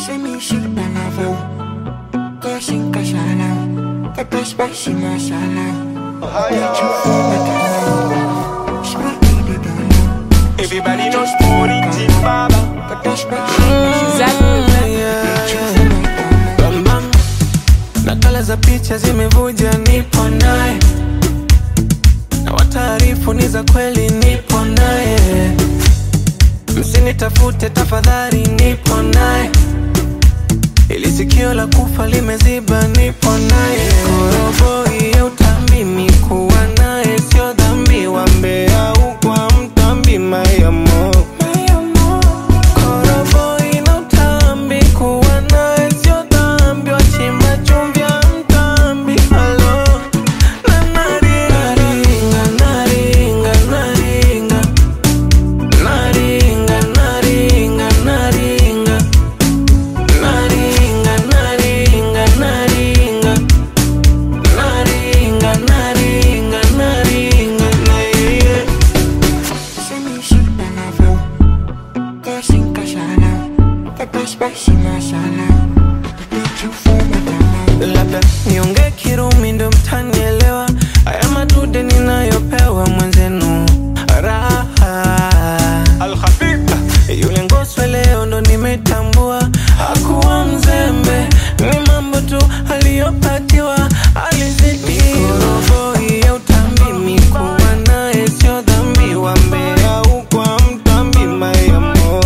Say me shit palavo Kasing kasala Kata spicy masala Need you for my dollar Spread me the dollar Everybody knows Tony T Baba. Kata spicy masala Need you for my dollar Bambam. Nakala za picha zimevuja, nipo naye na wataarifu ni za kweli, nipo naye. Msinitafute tafadhali, nipo naye. Ili sikio la kufa limeziba, nipo naye. Koroboi ya utambi, mikuwa naye sio dhambi, wambea ukwa mtambi mayamo Koroboi na utambi, kuwa naye sio dhambi, wachimba chumvi ya mtambi. Halo. Na naringa, naringa, naringa. Naringa, naringa, naringa. Naringa, naringa, naringa. Naringa, naringa, naringa, na yeah. Say me shit palavo Kasing kasala Kata spicy masala Need you for my dollar labda niongee Kirumi ndo mtanielewa. Haya madude ninayopewa mwenzenu raha Al Khabib. yule ngoswe leo ndo nimetambua, hakuwa mzembe, ni mambo tu aliyopatiwa, alizidi koroboi ya utambi, mikuwa naye sio dhambi, wambea ukwa mtambi mayamo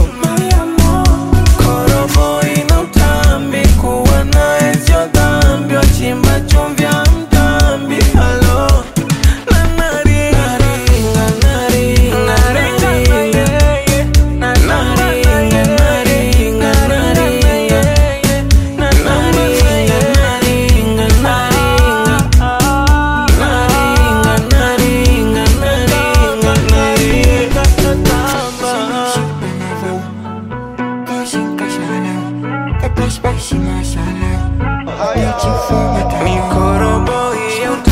koroboi na utambi, kuwa naye sio dhambi, wachimba chumvi ya mtambi, halo na naringa, naringa, naringa, naringa, naringa, naringa, naringa, naringa, naringa, naringa, naringa, naringa. palavo Kasing kasala Kata spicy masala Need you for my dollar Mikoroboi ya